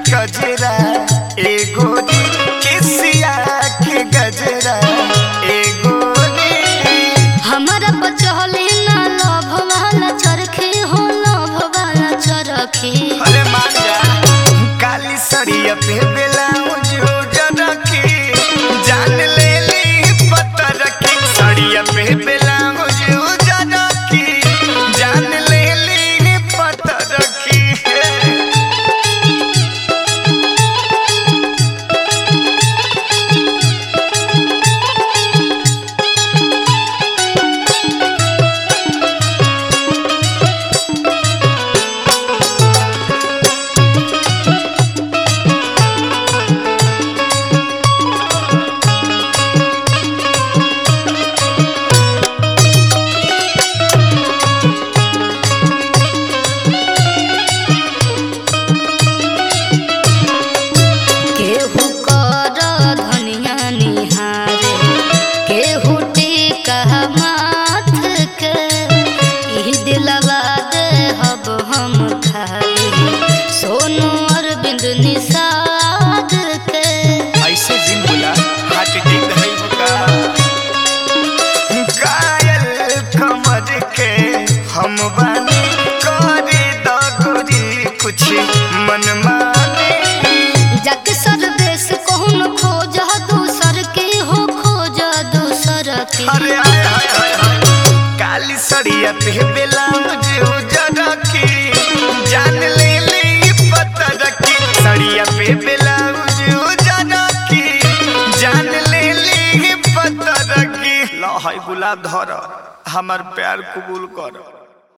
गजरा एगो रे केसिया के गजरा एगो रे हमारा बचहले ना लभ वाला चरखे हो लभ वाला चरखे अरे मान जा काली सड़िया पे ब्लाउज उजर के जान ले ली पता रखी सड़िया पे ब्लाउज उजर के जान ले ली पता रखी केहू कर धनिया निहारे केहू टीका माथ के ई दिलवा दे हब हम खाए सोनू अरविंद निषाद के ऐसे जिन बोला हार्ट अटैक है होगा कायल कमर के हम बानी करे दगरी कुछ मन माने जग सर देश कौन खोज दूसर के हो खोज दूसर के अरे हाय हाय हाय हाय काली सड़िया पे ब्लाउज उजर की जान ले ले पता रखी सड़िया पे ब्लाउज उजर की जान ले ले पता रखी लो हाय गुलाब धर हमार प्यार कबूल कर